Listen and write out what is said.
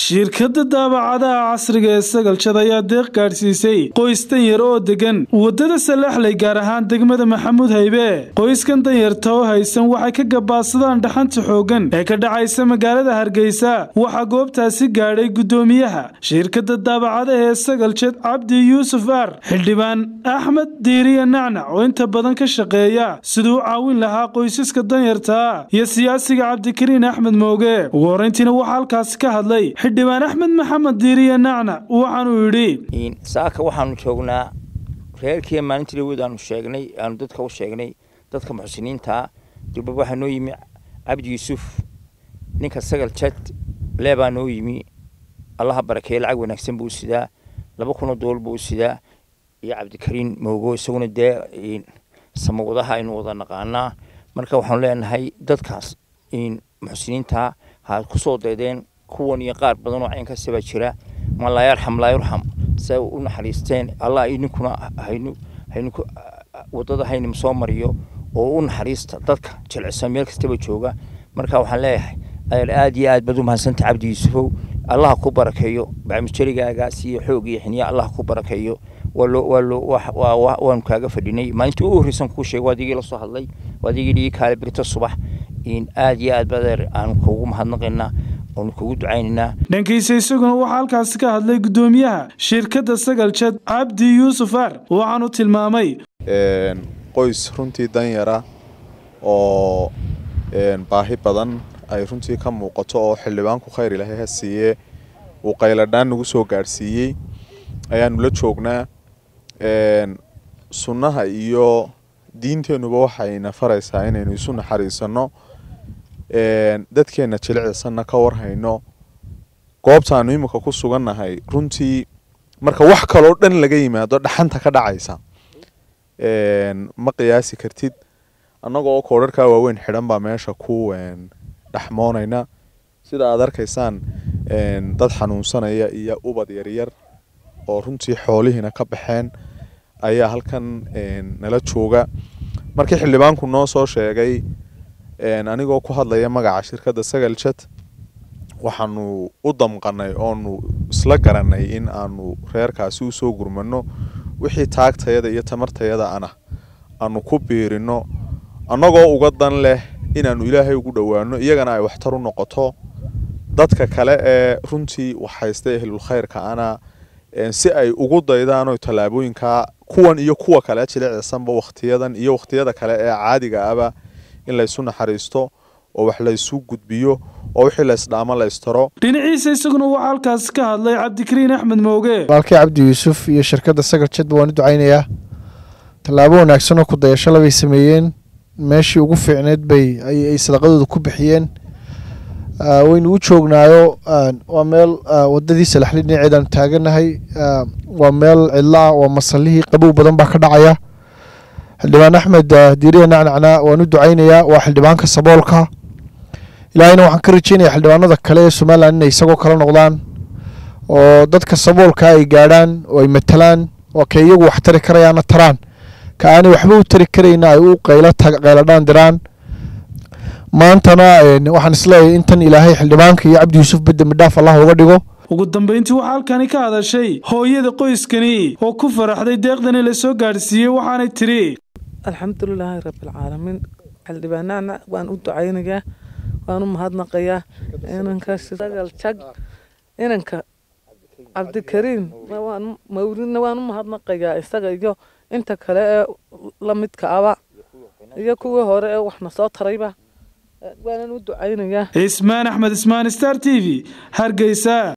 shirkadda daabacadaha casriga ee sagalshad ayaa deeq gaadhsiisay qoys danyar oo degan waddada salaxley gaar ahaan degmada maxamuud haybe qoyskan danyarta oo haysan waxay ka gabaadsadaan dhaxanta xooggan ee ka dhacaysa magaalada hargeysa waxaa goobtaasi gaadhay guddoomiyaha shirkadda daabacadaha ee sagalshad cabdi yuusuf aar xildhibaan axmed diiriya nacnac oo inta badan ka shaqeeya siduu u caawin lahaa qoysaska danyartaa iyo siyaasiga cabdikariin axmed mooge ugu horrayntiina waxaa halkaasi ka hadlay xildhibaan axmed maxamed diiriye nacnac waxaanuu yidhi saaka waxaanu joognaa reerkii maalintii dhaweed aanu sheegnay aanu dadka u sheegnay dadka muxsiniintaa durbab waxaa noo yimi cabdi yuusuf ninka sagal jad leebaa noo yimi allaha barakeeye lacag wanaagsan buu sidaa laba kunoo dool buu sidaa iyo cabdikariin moogo isaguna dee samawadaha aynu wada naqaanaa marka waxaanu leenahay dadkaas muxsiniinta ha ku soo daydeen kuwan iyo qaar badan oo caynkasta baa jira ma laa yarxam laa yurxam say u naxariisteen allah idinkuna haynu haynu waddada haynima soo mariyo oo u naxariista dadka jilcisa meel kastaba jooga marka waxaan leeyahay adeer aad iyo aad baad u mahadsanta cabdi yuusufow allaha ku barakeeyo bacmujarigagaas iyo xoog iyo xiniya allaha ku barakeeyo waanu kaaga fadhinay maalintii u horreysan kuu sheegay waa adigii la soo hadlay waa adigii dhigi kaale birito subax aad iyo aad badeer aanu kugu mahadnaqaynaa oonu kugu ducaynaynaa dhankiisa isaguna waxaa halkaasi ka hadlay guddoomiyaha shirkadda sagaljad cabdi yuusuf aar waxaanu tilmaamay qoys runtii danyara oo baahi badan ay runtii ka muuqato oo xildhibaanku khayr ilaahay ha siiye uu qayladhaan nagu soo gaadhsiiyey ayaanu la joognaa sunnaha iyo diinteennuba waxayna faraysaa inaynu isu naxariisanno dadkeenna jilicsanna ka warhayno goobtaanu iminka ku sugannahay runtii marka wax kaloo dhan laga yimaado dhaxanta ka dhacaysa ma qiyaasi kartid annagoo koodharkaa waaweyn xidhan baa meesha ku dhexmoonayna sida aad arkaysaan dad xanuunsanaya iyo ubad yaryar oo runtii xoolihiina ka baxeen ayaa halkan nala jooga markii xildhibaanku noo soo sheegay anigoo ku hadlaya magaca shirkadda sagaljad waxaanu u damqanay oonu isla garanay in aanu reerkaasi usoo gurmano wixii taagtayada iyo tamartayada ana aanu ku biirino annagoo uga dan leh inaanu ilaahay ugu dhowaano iyagana ay waxtar u noqoto dadka kale ee runtii waxhaysta ehlulkhayrka ana si ay ugu daydaano tallaabooyinkaa kuwan iyo kuwa kale jilicsanba wakhtiyadan iyo wakhtiyada kale ee caadiga aba in laysu naxariisto oo wax laysu gudbiyo oo wixii laysdhaamo laystaro dhinaciisa isaguna waxaa halkaasi ka hadlay cabdikariin axmed mooge walaalkii cabdi yuusuf iyo shirkadda sagaljadba waan u ducaynayaa tallaabo wanaagsan oo ku dayashada bay sameeyeen meeshii ugu fiicneed bay ay sadaqadooda ku bixiyeen waynu u joognaayo waa meel wadadii salaxli dhinaceedaanu taaganahay waa meel cidlaa waa masalihii qabow badan baa ka dhacaya xildhibaan axmed diiriya nacnacna waan u ducaynayaa waa xildhibaanka saboolka ilaahayna waxaan ka rajeynaya xildhibaanada kale ee somalilan inay isagoo kala noqdaan oo dadka saboolka ay gaadhaan oo ay matalaan oo ka iyagu wax tari karayaana taraan ka aanay waxba u tari karayna ay u qayladhaan diraan maantana waxaan isleeyahay intan ilaahay xildhibaanka iyo cabdi yuusuf bedde midhaaf allah uga dhigo ugu dambayntii waxaa halkani ka hadashay hooyada qoyskani oo ku faraxday deeqdani la soo gaadhsiiyey waxaanay tidhi alxamdulilaahi rabbilcaalamiin xildhibaanahana waan u ducaynayaa waan u mahadnaqayaa inanka sagal jag inanka cabdikariin mawridna waan u mahadnaqayaa isaga iyo inta kale ee la midka aba iyo kuwii hore ee waxna soo tarayba waanan u ducaynayaa cismaan axmed ismaan star t v hargeysa